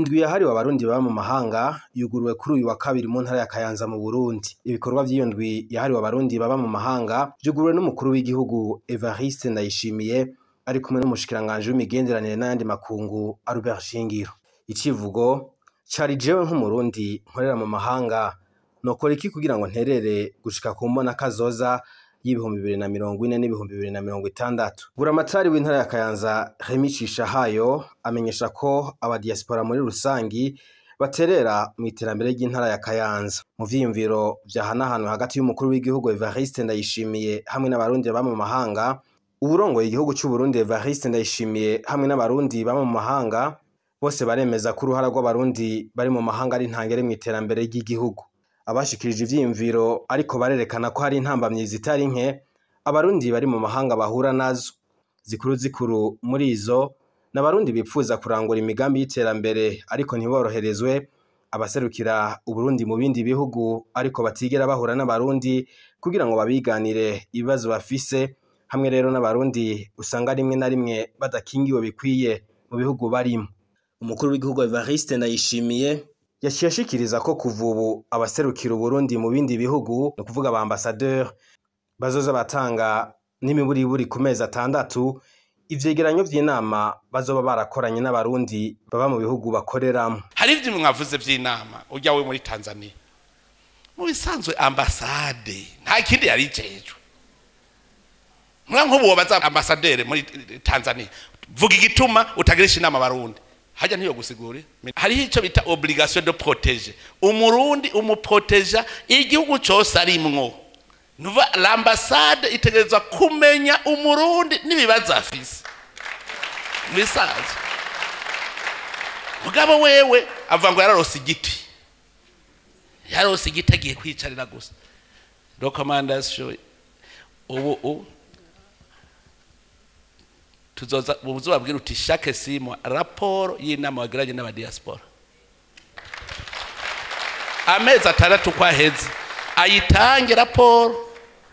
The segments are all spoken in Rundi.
Indwi yahariwe abarundi baba mu mahanga yuguruwe kuri uyu wa kabiri mu ntara ya Kayanza mu Burundi. Ibikorwa vy'iyo ndwi yahariwe abarundi baba mu mahanga vyuguruwe n'umukuru w'igihugu Evariste Ndayishimiye ari kumwe n'umushikiranganji w'imigenderanire n'ayandi makungu Albert Shingiro. Icivugo cari jewe nk'umurundi nkorera mu mahanga nokora iki kugira ngo nterere gushika ku mbona kazoza y'ibihumbi bibiri na mirongo ine n'ibihumbi bibiri na mirongo itandatu. Buramatari w'intara ya Kayanza Remy Cishahayo amenyesha ko abadiaspora muri rusangi baterera mw'iterambere ry'intara ya Kayanza. Mu vyiyumviro vyahanahanwe hagati y'umukuru w'igihugu Evariste Ndayishimiye hamwe n'abarundi baba mu mahanga, uwurongoye igihugu c'Uburundi Evariste Ndayishimiye hamwe n'abarundi baba mu mahanga bose baremeza ko uruhara rw'abarundi bari mu mahanga ari ntangere mw'iterambere ry'igihugu. Abashikirije ivyiyumviro ariko barerekana ko hari intambamyi zitari nke abarundi bari mu mahanga bahura nazo. Zikuru zikuru muri izo ni abarundi bipfuza kurangura imigambi y'iterambere ariko ntiboroherezwe, abaserukira Uburundi mu bindi bihugu ariko batigera bahura n'abarundi kugira ngo babiganire ibibazo bafise, hamwe rero n'abarundi usanga rimwe na rimwe badakingiwe bikwiye mu bihugu barimwo. Umukuru w'igihugu Evariste Ndayishimiye yaciye ashikiriza ko kuva ubu abaserukira Uburundi mu bindi bihugu ni ukuvuga aba ambassadeur bazoza batanga n'imiburiburi ku mezi atandatu ivyegeranyo vy'inama bazoba barakoranye n'abarundi baba mu bihugu bakoreramwo. hari ivyo mwavuze vy'inama urya we muri tanzania mu bisanzwe ambasade nta kindi yari ijejwe mwa nk'ubu wobaza ambasaderi muri tanzania vuga igituma utagirisha inama abarundi hajya ntiyo gusigure hariho icyo bita obligation de protéger umurundi umuproteja igihugu cyose arimwo nuva l'ambassade itegerezwa kumenya umurundi n'ibibazo afise bisanzwe mugabo wewe avuga ngo yararose igiti yararose igiti agiye kwicarira gusa recommandation ubu ubu tuzoza muzobabwira uti chaque six mois raporo y'inama wagiranye n'abadiaspora amezi atandatu ko aheze ayitange raporo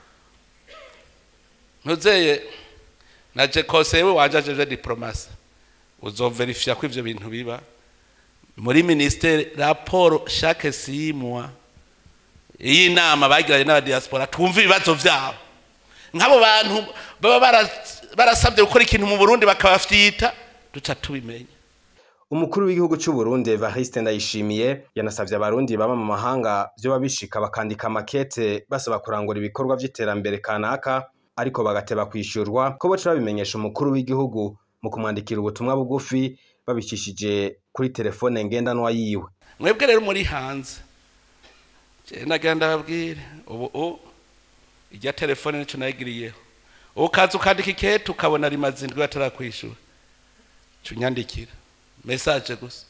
ntuzeye naje konsewe wanje ajeje diplomasi uzoverifya ko ivyo bintu biba muri ministere raporo chaque six mois y'inama bagiranye n'abadiaspora twumva ibibazo vyabo nk'abo bantu baba barasabye gukora ikintu mu burundi bakabafyita duca tubimenya Umukuru w'igihugu c'Uburundi Evariste Ndayishimiye yanasavye abarundi baba mu mahanga vyoba bishika bakandika makete basaba kurangura ibikorwa vy'iterambere kanaka ariko bagateba kwishurwa ko boca babimenyesha umukuru w'igihugu mu kumwandikira ubutumwa bugufi babicishije kuri telefone ngendanwa yiwe. mwebwe rero muri hanze je nagira ndababwire ubu ubu irya telefone nico nayigiriyeho ukaza ukandika ikete ukabona rimaze indwi batarakwishura ca unyandikira message gusa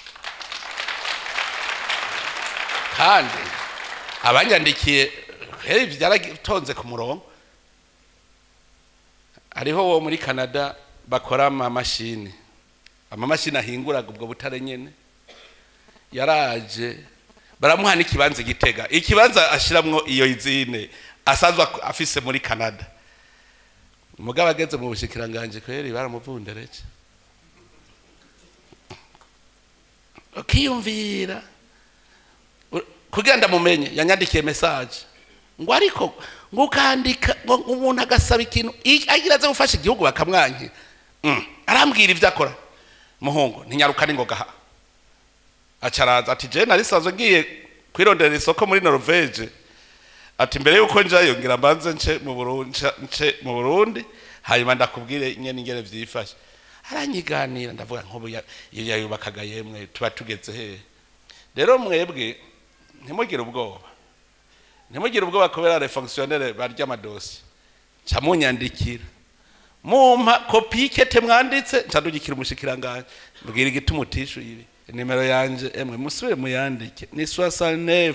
kandi abanyandikiye heri byaratonze ku murongo hariho wo muri canada bakora amamashini amamashini ahinguraga ubwo butare nyene yaraje baramuha n'ikibanza igitega ikibanza ashiramwo iyo izine asanzwe afise muri canada umugabo ageze mu bushikiranganje kweri baramuvundereje ukiyumvira kugira ndamumenye yanyandikiye message ngo ariko ngo ukandika ngo umuntu agasaba ikintu agira aze gufasha igihugu bakamwanki arambwira ibyo akora muhungu ntinyaruka ni ngo gaha acaraza ati je narisanzwe ngiye kwirondera isoko muri Norvege ati mbere yuko njayo ngira mbanze nce mu Burundi nce mu Burundi hanyuma ndakubwire nyene ingere vyifashe aranyiganira ndavuga nk'ubu iyo yayubakaga yemwe tuba tugeze he rero mwebwe ntimugire ubwoba ntimugire ubwoba kubera les fonctionnaires barya amadosi ca munyandikira mumpa kopi y'ikete mwanditse ncandugikira umushikiranganje mbwira igituma utishuye ibi nimero yanje emwe musubire muyandike ni 69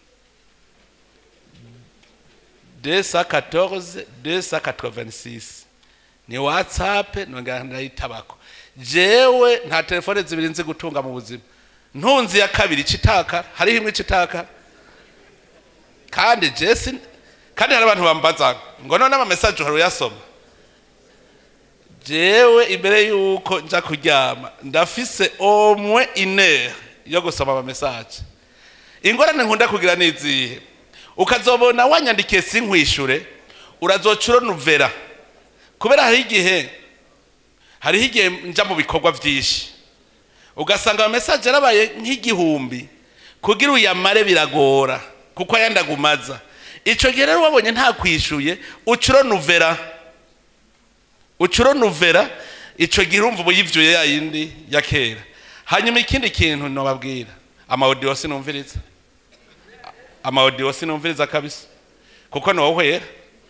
214 286 ni whatsapp nongera ndayitabako jewe nta telefone zibiri nzi gutunga mu buzima ntunzi ya kabiri citaka hariho imwe citaka kandi jesi kandi hari abantu bambaza ngo none ama message uhora uyasoma jewe imbere yuko nja kuryama ndafise omwe ine yo gusoma ama message ingorane nkunda kugira nizihe ukazobona wanyandikiye sinkwishure urazoca uronuvera kubera hariho igihe hariho igihe nja mu bikorwa byinshi ugasanga ama message yarabaye nk'igihumbi kugira uyamare biragora kuko ayandagumaza ico gihe rero wabonye nta kwishuye uca uronuvera ucuro nuvera ico gihe urumva ubu yivyuye ya yindi ya kera hanyuma ikindi kintu nobabwira amaudio sinumviriza amaudio sinumviriza kabisa kuko nohwera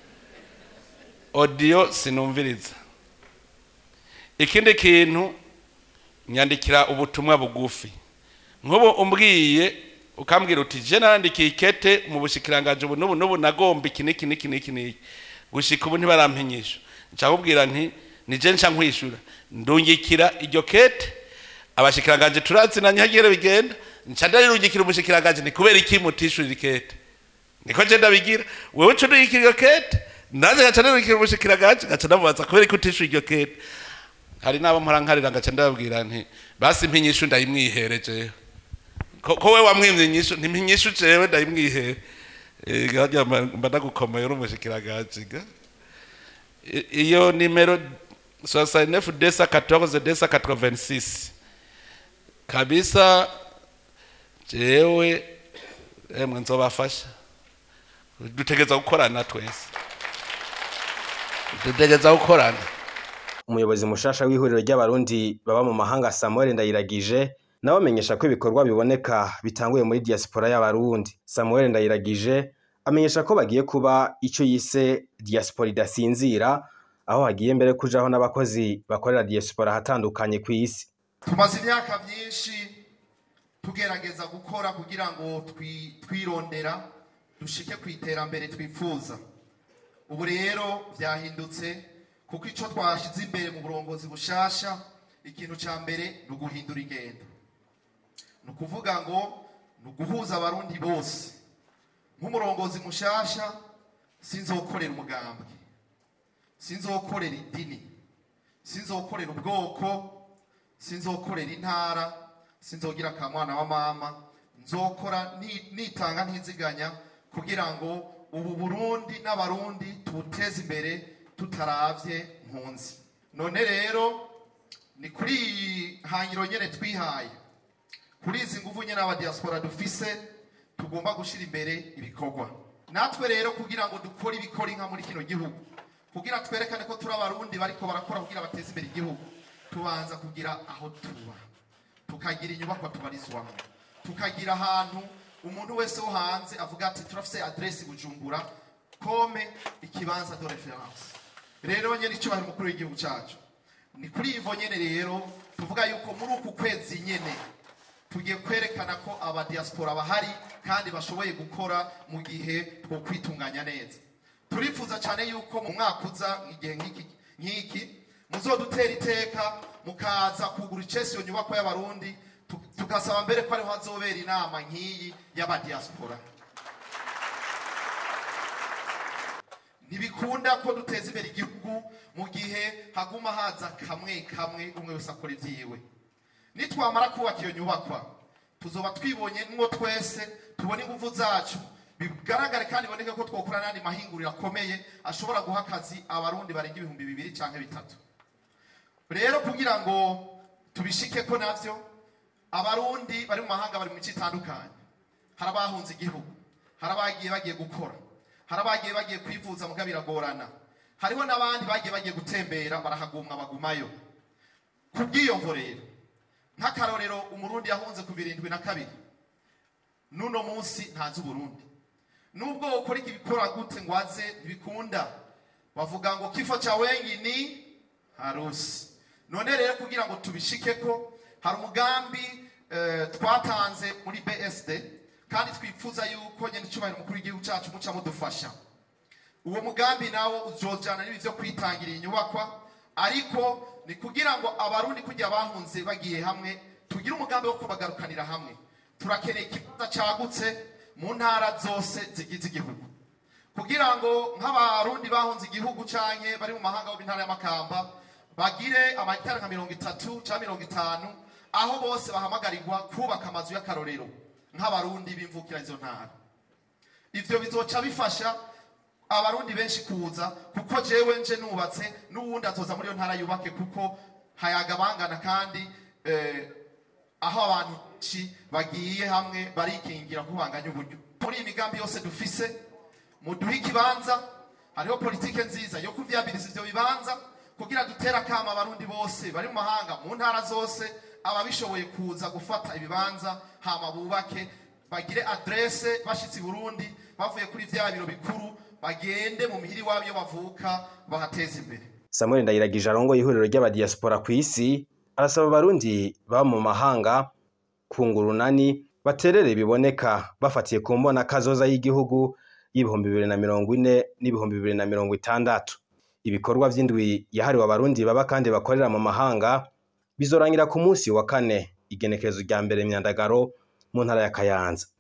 audio sinumviriza ikindi kintu nyandikira ubutumwa bugufi nk'ubu umbwiye ukambwira uti je narandikiye ikete mu bushikiranganje ubu n'ubu n'ubu nagomba iki n'iki n'iki n'iki n'iki gushika ubu ntibarampinyisha nshakubwira nti nije nca nkwishura ndungikira iryo kete abashikiranganje turazinanye hagire bigenda nca ndarirungikira umushikiranganje ni kubera iki mutishurira ikete niko je ndabigira wewe uca undungikira iryo kete nanjye ngaca ndirungikira umushikiranganje ngaca ndamubaza kubera iki utishura iryo kete hari n'abo mpora nkarira ngaca ndababwira nti basi mpinyishu ndayimwihere jewe ko ko we wamwimye inyishu ntimpinyishu jewe ndayimwihere Eh, garya mba ndagukomeye uri umushikiranganje ga I- iyo nimero 69 desa 14 desa 86 kabisa jewe emwe nzobafasha dutegeza gukorana twese dutegeza gukorana umuyobozi mushasha w'ihuriro ry'abarundi baba mu mahanga samuel ndayiragije nawe amenyesha ko ibikorwa biboneka bitanguye muri diaspora y'abarundi samuel ndayiragije amenyesha ko bagiye kuba icyo yise diaspora idasinzira aho hagiye mbere kujaho n'abakozi bakorera diaspora ahatandukanye ku isi tumaze imyaka myinshi tugerageza gukora kugira ngo twi- twirondera dushike ku iterambere twifuza ubu rero byahindutse kuko icyo twashyize imbere mu burongozi bushasha ikintu cya mbere ni uguhindura ingendo ni ukuvuga ngo ni uguhuza abarundi bose nk'umurongozi mushasha sinzokorera umugambwe sinzokorera idini sinzokorera ubwoko sinzokorera intara sinzogira akamwana wa mama nzokora ni- nitanga ntiziganya kugira ngo ubu burundi n'abarundi tubuteze imbere tutaravye mpunzi none rero ni kuri iyi hangiro nyene twihaye kuri izi nguvu nyene abadiaspora dufise tugomba gushira imbere ibikorwa natwe rero kugira ngo dukore ibikora inka muri kino gihugu kugira twerekane ko turi abarundi bariko barakora kugira bateze imbere igihugu tubanza kugira aho tuba tukagira inyubakwa tubarizwamo tukagira ahantu umuntu wese wo hanze avuga ati turafise adresi bujumbura kome ikibanza de reference rero nyene icyubahiro umukuru w'igihugu cyacu ni kuri ivo nyene rero tuvuga yuko muri uku kwezi nyene tugiye kwerekana ko abadiaspora bahari kandi bashoboye gukora mu gihe two kwitunganya neza turifuza cyane yuko mu mwaka uza igihe nk'iki nk'iki muzodutera iteka mukaza kugura icesi iyo nyubako y'abarundi tu- tugasaba mbere ko ariho hazobera inama nk'iyi y'abadiaspora ntibikunda ko duteza imbere igihugu mu gihe haguma haza kamwe kamwe umwe wese akora ibyiwe nitwamara kubaka iyo nyubakwa tuzoba twibonye mwo twese tubone ingufu zacu bigaragare kandi biboneke ko twokora n'andi mahinguriro akomeye ashobora guha akazi abarundi barenga ibihumbi bibiri cyangwa bitatu rero kugira ngo tubishike ko navyo abarundi bari mu mahanga bari mu mico itandukanye hari abahunze igihugu hari abagiye bagiye gukora hari abagiye bagiye kwivuza muga biragorana hariho n'abandi bagiye bagiye gutembera barahagumwa bagumayo ku bw'iyo rero nk'akarorero umurundi yahunze ku birindwi na kabiri n'uno munsi ntazi uburundi nubwo ukora ikibikora gute ngo aze ntibikunda bavuga ngo kifo cha wengi ni harusi none rero kugira ngo tubishike ko hari umugambi eh, twatanze muri bsd kandi twifuza yuko nyine icyubahiro umukuru w'igihugu cyacu muca mudufasha uwo mugambi nawo uzojana n'ibi byo kwitangira inyubakwa ariko ni kugira ngo abarundi kujya bahunze bagiye hamwe tugire umugambi wo kubagarukanira hamwe turakeneye ikibanza cyagutse mu ntara zose zigize igihugu kugira ngo nk'abarundi bahunze igihugu canke bari mu mahanga bo intara y'amakamba bagire amahegitari nka mirongo itatu cyangwa mirongo itanu aho bose bahamagarirwa kubaka amazu y'akarorero nk'abarundi bimvukira izo ntara ivyo bizoca bifasha abarundi benshi kuza kuko jewe nje nubatse n'uwundi azoza muri iyo ntara yubake kuko hayaga bangana kandi eh, aho abantu benshi bagiye hamwe barikingira kubanganya uburyo muri iyi migambi yose dufise muduhe ikibanza hariho politike nziza yo kuvyabiriza ivyo bibanza kugira dutere akama abarundi bose bari mu mahanga mu ntara zose ababishoboye kuza gufata ibibanza hama bubake bagire adrese bashitse i burundi bavuye kuri vya biro bikuru bagende mu mihiri wabo iyo bavuka bahateze imbere samuel ndayiragije arongoye ihuriro ry'abadiyasipora ku isi arasaba abarundi baba mu mahanga kunga urunani baterere biboneka bafatiye ku mbona kazoza y'igihugu y'ibihumbi bibiri na mirongo ine n'ibihumbi bibiri na mirongo itandatu ibikorwa vy'indwi yahariwe abarundi baba kandi bakorera mu mahanga bizorangira ku munsi wa kane igenekerezo rya mbere myandagaro mu ntara ya kayanza